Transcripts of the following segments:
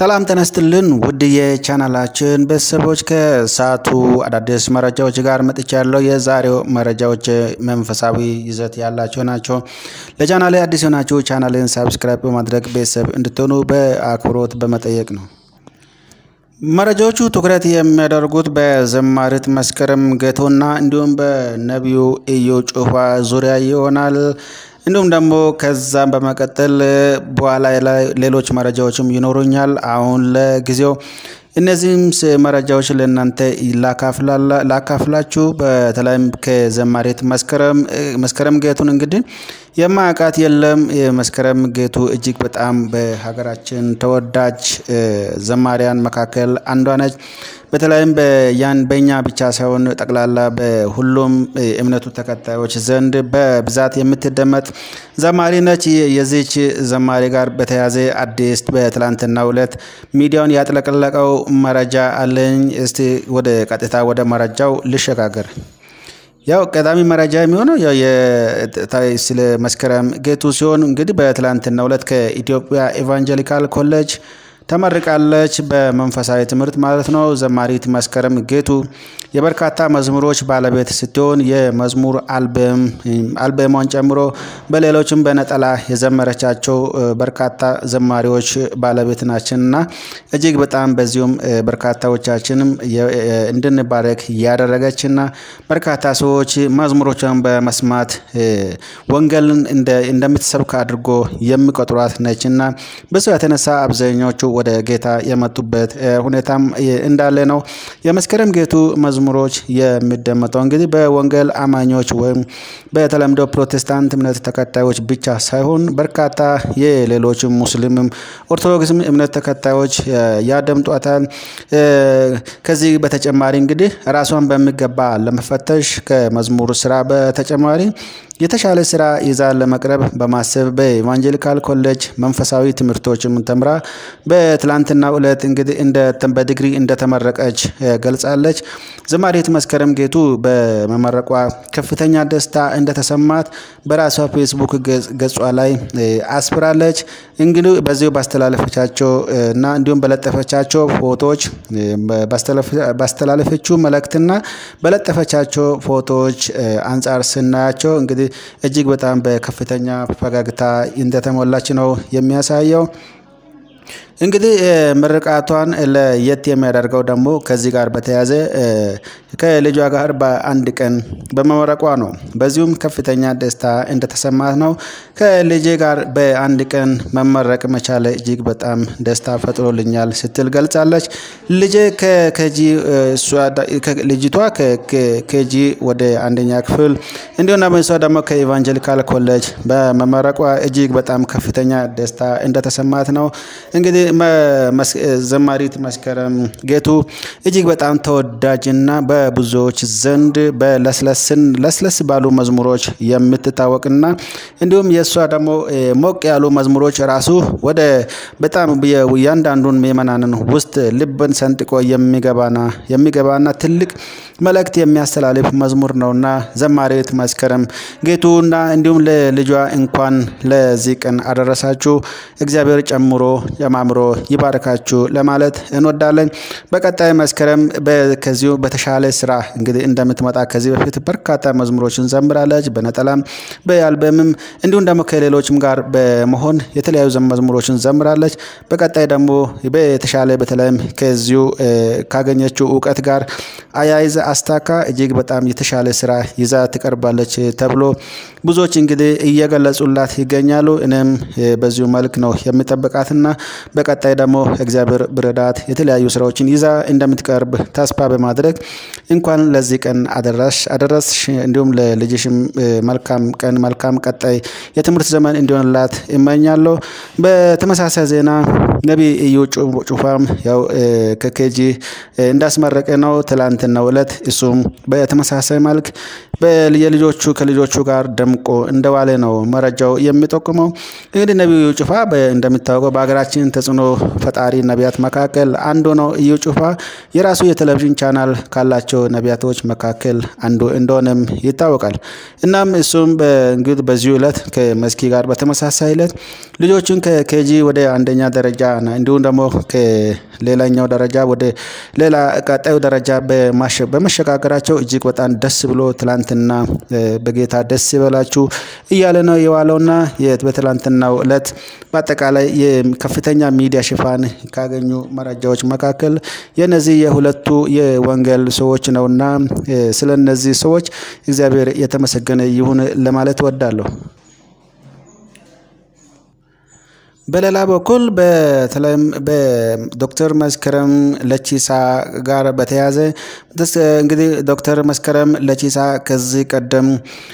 ሰላም ተነስትልን ውድ የቻናላችን ቤተሰቦች ከሰዓቱ አዳዲስ መረጃዎች ጋር መጥቻለሁ። የዛሬው መረጃዎች መንፈሳዊ ይዘት ያላቸው ናቸው። ለቻናሌ አዲስ የሆናችሁ ቻናልን ሳብስክራይብ በማድረግ ቤተሰብ እንድትሆኑ በአክብሮት በመጠየቅ ነው። መረጃዎቹ ትኩረት የሚያደርጉት በዘማሪት መስከረም ጌቶና እንዲሁም በነቢዩ ኢዩ ጩፋ ዙሪያ ይሆናል። እንዲሁም ደግሞ ከዛም በመቀጠል በኋላ ላይ ሌሎች መረጃዎችም ይኖሩኛል። አሁን ለጊዜው እነዚህም መረጃዎች ለእናንተ ላካፍላችሁ። በተለይም ከዘማሪት መስከረም ጌቱን እንግዲህ የማያውቃት የለም። የመስከረም ጌቱ እጅግ በጣም በሀገራችን ተወዳጅ ዘማሪያን መካከል አንዷ ነች። በተለይም በያን በእኛ ብቻ ሳይሆን ጠቅላላ በሁሉም እምነቱ ተከታዮች ዘንድ በብዛት የምትደመጥ ዘማሪ ነች። የዚች ዘማሪ ጋር በተያያዘ አዲስ በትላንትናው ዕለት ሚዲያውን ያጥለቀለቀው መረጃ አለኝ። እስቲ ወደ ቀጥታ ወደ መረጃው ልሸጋገር። ያው ቀዳሚ መረጃ የሚሆነው ያው ስለ መስከረም ጌቱ ሲሆን እንግዲህ በትላንትናው ዕለት ከኢትዮጵያ ኤቫንጀሊካል ኮሌጅ ተመርቃለች። በመንፈሳዊ ትምህርት ማለት ነው። ዘማሪት መስከረም ጌቱ የበርካታ መዝሙሮች ባለቤት ስትሆን የመዝሙር አልበሟን ጨምሮ በሌሎችም በነጠላ የዘመረቻቸው በርካታ ዘማሪዎች ባለቤት ናችንና እጅግ በጣም በዚሁም በርካታዎቻችንም እንድንባረክ ያደረገችና በርካታ ሰዎች መዝሙሮቿን በመስማት ወንጌልን እንደምትሰብክ አድርጎ የሚቆጥሯት ነችና በሱ የተነሳ አብዛኛዎቹ ወደ ጌታ የመጡበት ሁኔታም እንዳለ ነው። የመስከረም ጌቱ መዝሙሮች የሚደመጠው እንግዲህ በወንጌል አማኞች ወይም በተለምዶ ፕሮቴስታንት እምነት ተከታዮች ብቻ ሳይሆን በርካታ የሌሎች ሙስሊምም ኦርቶዶክስም እምነት ተከታዮች ያደምጧታል። ከዚህ በተጨማሪ እንግዲህ ራሷን በሚገባ ለመፈተሽ ከመዝሙር ስራ በተጨማሪ የተሻለ ስራ ይዛ ለመቅረብ በማሰብ በኢቫንጀሊካል ኮሌጅ መንፈሳዊ ትምህርቶችም ተምራ በትላንትናው ዕለት እንግዲህ በዲግሪ እንደተመረቀች ገልጻለች። ዘማሪት መስከረም ጌቱ በመመረቋ ከፍተኛ ደስታ እንደተሰማት በራሷ ፌስቡክ ገጿ ላይ አስፍራለች። እንግዲህ በዚሁ ባስተላለፈቻቸው እና እንዲሁም በለጠፈቻቸው ፎቶዎች ባስተላለፈችው መልእክትና በለጠፈቻቸው ፎቶዎች አንጻር ስናያቸው እንግዲህ እጅግ በጣም በከፍተኛ ፈገግታ እንደተሞላች ነው የሚያሳየው። እንግዲህ ምርቃቷን ለየት የሚያደርገው ደግሞ ከዚህ ጋር በተያያዘ ከልጇ ጋር በአንድ ቀን በመመረቋ ነው። በዚሁም ከፍተኛ ደስታ እንደተሰማት ነው። ከልጄ ጋር በአንድ ቀን መመረቅ መቻለ እጅግ በጣም ደስታ ፈጥሮልኛል ስትል ገልጻለች። ልጄ ልጅቷ ከኬጂ ወደ አንደኛ ክፍል እንዲሁም ደግሞ እሷ ደግሞ ከኢቫንጀሊካል ኮሌጅ በመመረቋ እጅግ በጣም ከፍተኛ ደስታ እንደተሰማት ነው እንግዲህ ዘማሪት መስከረም ጌቱ እጅግ በጣም ተወዳጅና በብዙዎች ዘንድ በለስለስን ለስለስ ባሉ መዝሙሮች የምትታወቅና እንዲሁም የእሷ ደግሞ ሞቅ ያሉ መዝሙሮች ራሱ ወደ በጣም እያንዳንዱን ምዕመናንን ውስጥ ልብን ሰንጥቆ የሚገባና የሚገባና ትልቅ መልእክት የሚያስተላልፍ መዝሙር ነውና ዘማሪት መስከረም ጌቱና እንዲሁም ለልጇ እንኳን ለዚህ ቀን አደረሳችሁ እግዚአብሔር ጨምሮ ጨማምሮ ይባርካችሁ ለማለት እንወዳለን። በቀጣይ መስከረም ከዚሁ በተሻለ ስራ እንግዲህ እንደምትመጣ ከዚህ በፊት በርካታ መዝሙሮችን ዘምራለች። በነጠላም በአልበምም እንዲሁም ደግሞ ከሌሎችም ጋር በመሆን የተለያዩ መዝሙሮችን ዘምራለች። በቀጣይ ደግሞ በተሻለ በተለይም ከዚሁ ካገኘችው እውቀት ጋር አያይዘ አስታካ እጅግ በጣም የተሻለ ስራ ይዛ ትቀርባለች ተብሎ ብዙዎች እንግዲህ እየገለጹላት ይገኛሉ። እኔም በዚሁ መልክ ነው የሚጠብቃትና በቀጣይ ደግሞ እግዚአብሔር ብረዳት የተለያዩ ስራዎችን ይዛ እንደምትቀርብ ተስፋ በማድረግ እንኳን ለዚህ ቀን አደረሽ አደረስሽ እንዲሁም ለልጅሽም መልካም ቀን መልካም ቀጣይ የትምህርት ዘመን እንዲሆንላት እመኛለሁ። በተመሳሳይ ዜና ነቢይ ኢዩ ጩፋም ያው ከኬጂ እንዳስመረቀ ነው ትላንትናው ዕለት እሱም በተመሳሳይ መልክ የልጆቹ ከልጆቹ ጋር ደምቆ እንደዋለ ነው መረጃው የሚጠቁመው። እንግዲህ ነቢዩ ጩፋ እንደሚታወቀው በሀገራችን ተጽዕኖ ፈጣሪ ነቢያት መካከል አንዱ ነው። ኢዩ ጩፋ የራሱ የቴሌቪዥን ቻናል ካላቸው ነቢያቶች መካከል አንዱ እንደሆነም ይታወቃል። እናም እሱም እንግዲህ በዚሁ ዕለት ከመስኪ ጋር በተመሳሳይ ዕለት ልጆችን ከኬጂ ወደ አንደኛ ደረጃ እንዲሁም ደግሞ ከሌላኛው ደረጃ ወደ ሌላ ቀጣዩ ደረጃ በመሸጋገራቸው እጅግ በጣም ደስ ብሎ ትላንትና በጌታ ደስ ይበላችሁ እያለ ነው የዋለውና በትላንትናው እለት በአጠቃላይ የከፍተኛ ሚዲያ ሽፋን ካገኙ መረጃዎች መካከል የነዚህ የሁለቱ የወንጌል ሰዎች ነውና ስለ እነዚህ ሰዎች እግዚአብሔር የተመሰገነ ይሁን ለማለት እወዳለሁ። በሌላ በኩል በተለይም በዶክተር መስከረም ለቺሳ ጋር በተያያዘ እንግዲህ ዶክተር መስከረም ለቺሳ ከዚህ ቀደም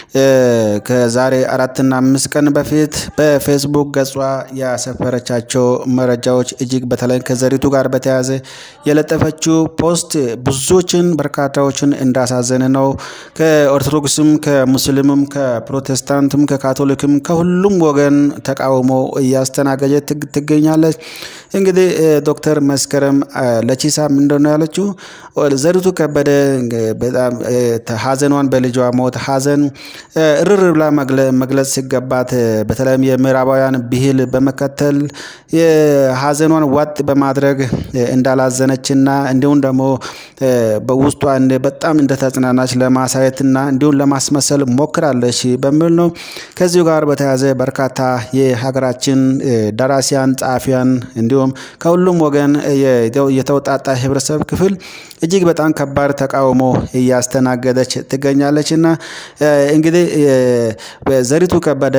ከዛሬ አራትና አምስት ቀን በፊት በፌስቡክ ገጿ ያሰፈረቻቸው መረጃዎች እጅግ በተለይ ከዘሪቱ ጋር በተያያዘ የለጠፈችው ፖስት ብዙዎችን በርካታዎችን እንዳሳዘነ ነው። ከኦርቶዶክስም፣ ከሙስሊምም፣ ከፕሮቴስታንትም፣ ከካቶሊክም ከሁሉም ወገን ተቃውሞ እያስተናገ ገጀት ትገኛለች። እንግዲህ ዶክተር መስከረም ለቺሳ ምንድን ነው ያለችው? ዘሪቱ ከበደ በጣም ሀዘኗን በልጇ ሞት ሀዘን እርር ብላ መግለጽ ሲገባት በተለይም የምዕራባውያን ብሂል በመከተል ሀዘኗን ዋጥ በማድረግ እንዳላዘነችና እንዲሁም ደግሞ በውስጧ በጣም እንደተጽናናች ለማሳየትና እንዲሁም ለማስመሰል ሞክራለች በሚል ነው። ከዚሁ ጋር በተያያዘ በርካታ የሀገራችን ደራሲያን፣ ጸሐፊያን እንዲሁም ከሁሉም ወገን የተውጣጣ ህብረተሰብ ክፍል እጅግ በጣም ከባድ ተቃውሞ እያስተናገደች ትገኛለች እና እንግዲህ ዘሪቱ ከበደ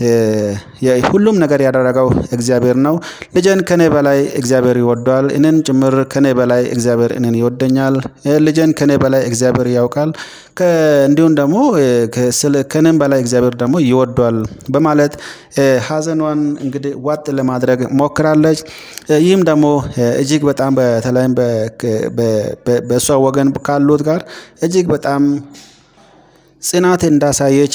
ሁሉም ነገር ያደረገው እግዚአብሔር ነው። ልጄን ከኔ በላይ እግዚአብሔር ይወደዋል፣ እኔን ጭምር ከኔ በላይ እግዚአብሔር እኔን ይወደኛል፣ ልጄን ከኔ በላይ እግዚአብሔር ያውቃል፣ እንዲሁም ደግሞ ከኔም በላይ እግዚአብሔር ደግሞ ይወደዋል በማለት ሀዘኗን እንግዲህ ዋጥ ለማድረግ ሞክራለች። ይህም ደግሞ እጅግ በጣም በተለይም በእሷ ወገን ካሉት ጋር እጅግ በጣም ጽናት እንዳሳየች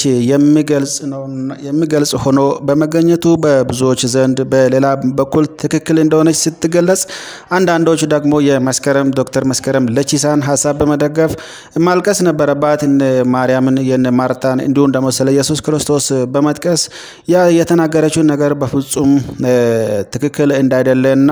የሚገልጽ ሆኖ በመገኘቱ በብዙዎች ዘንድ በሌላ በኩል ትክክል እንደሆነች ስትገለጽ፣ አንዳንዶች ደግሞ የመስከረም ዶክተር መስከረም ለቺሳን ሀሳብ በመደገፍ ማልቀስ ነበረባት ማርያምን የነ ማርታን እንዲሁም ደግሞ ስለ ኢየሱስ ክርስቶስ በመጥቀስ ያ የተናገረችውን ነገር በፍጹም ትክክል እንዳይደለና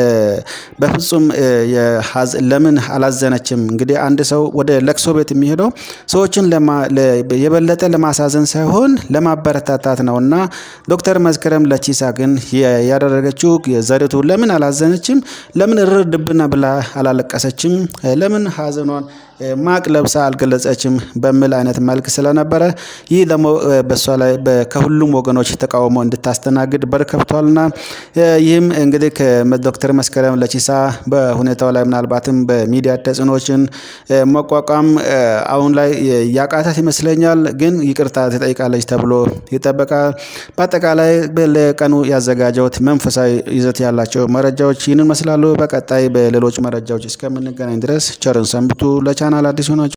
በፍጹም ለምን አላዘነችም? እንግዲህ አንድ ሰው ወደ ለቅሶ ቤት የሚሄደው ሰዎችን የበለጠ ለማሳዘን ሳይሆን ለማበረታታት ነው እና ዶክተር መስከረም ለቺሳ ግን ያደረገችው ዘሪቱ ለምን አላዘነችም? ለምን እርር ድብና ብላ አላለቀሰችም? ለምን ሀዘኗን ማቅ ለብሳ አልገለጸችም? በሚል አይነት መልክ ስለነበረ ይህ ደግሞ በእሷ ላይ ከሁሉም ወገኖች ተቃውሞ እንድታስተናግድ በር ከፍቷልና ይህም እንግዲህ ከዶክተር መስከረም ለቺሳ በሁኔታው ላይ ምናልባትም በሚዲያ ተጽዕኖችን መቋቋም አሁን ላይ ያቃታት ይመስለኛል። ግን ይቅርታ ትጠይቃለች ተብሎ ይጠበቃል። በአጠቃላይ ለቀኑ ያዘጋጀውት መንፈሳዊ ይዘት ያላቸው መረጃዎች ይህንን ይመስላሉ። በቀጣይ በሌሎች መረጃዎች እስከምንገናኝ ድረስ ቸርን ሰንብቱ። ለቻናል አዲስ ሆናችሁ